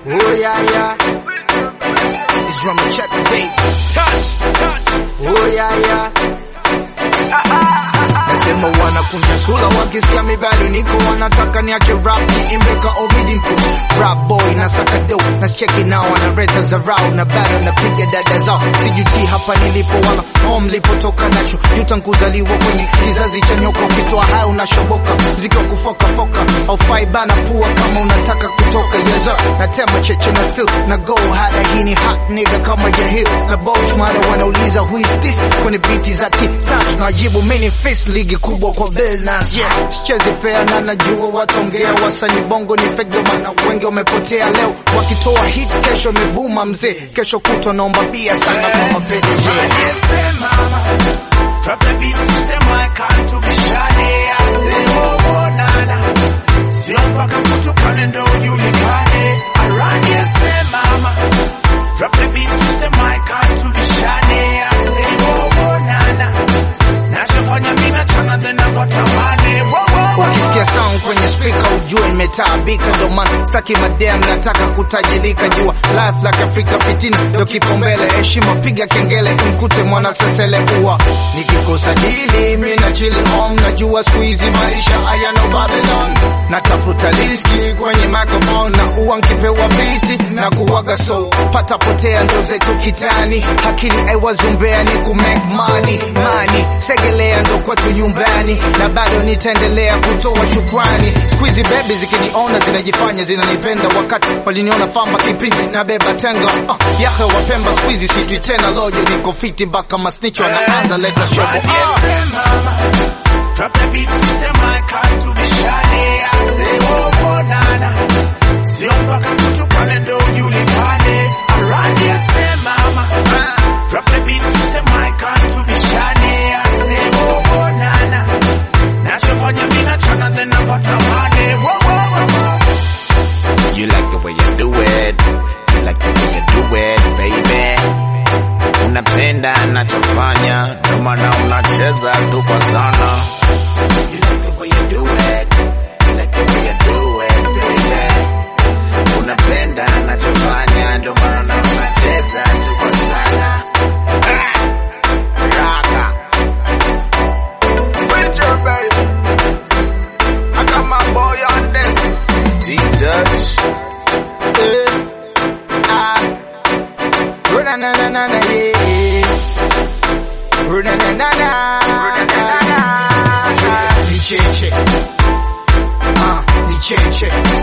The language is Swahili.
Oh yeah, yeah. It's drum and check today. Touch, touch. Oh yeah, yeah. Nasema wanakunja sura wakisikia mi bado niko wanataka niache rap niimbe ka Obidin Push rap boy na saka do na cheki nao wanaleta zarau na bado napiga dada zao sijuti hapa nilipo wala home nilipotoka nacho juta nkuzaliwa kwenye kizazi cha nyoka ukitoa haya unashoboka mziki wa kufoka foka aufai bana pua kama unataka kutoka yeza natema cheche na still na go hada hii ni hot nigga kama jahil na boss mara wanauliza who is this kwenye biti za ti sash najibu mini fist ligi kubwa kwa Billnas yeah sichezi fair na najua watongea wasani bongo ni fake ndio maana wengi wamepotea leo wakitoa hit kesho imebuma mzee kesho kutwa naomba bia sana kwa mapenzi Drop the beat system, I can't to be shady. I say, oh, oh, nana. Sio mpaka kutukane ndo ujulikane. I run yes, say, mama. Drop the beat system, I can't to be shady. I say, oh, oh, nana. Nachofanya mimi nachana then nakotamani. Whoa, whoa, whoa. Ukisikia sound kwenye speaker ujue nimetaabika, ndo maana staki madem, nataka kutajirika. Jua life like Afrika fitina ndo kipaumbele, heshima piga kengele, mkute mwana sesele uwa nikikosa dili mi na chili home, najua siku hizi maisha hayana Babylon, natafuta riski kwenye microphone na uwa nkipewa biti na kuwaga so pata potea ndo zetu kitani, akili aiwazumbea ni ku make money money, segelea ndo kwetu nyumbani, na bado nitaendelea kutoa shukrani. Siku hizi bebi zikiniona zinajifanya zinanipenda, wakati waliniona famba kipindi na beba tenga uh, yahe wapemba siku hizi sitwi tena lojo, niko fiti mpaka masnicho anaanza leta shobo Run yes, say, mama. Drop the beat system, I can't to be shady. I say, oh, oh, nana. Sio mpaka kutukane ndo ujulikane. I run yes, say, mama. Drop the beat system, I can't to be shady. I say, oh, oh, nana. Nachofanya mimi nachana then nakotamani. Whoa, whoa, whoa, whoa. You like the way you do it. You like the way you do it, baby. Unapenda nachofanya, ndio maana unacheza tu kwa sana. You like the way you do it. You like the way you do it, baby. Unapenda nachofanya, ndio maana unacheza tu kwa sana. Ah! Raka. Switcher, baby. I got my boy on this. D-Dutch. Eh, ah. Runa na na na na yeah. Runa na na na. Ni cheche. Ah, ni cheche.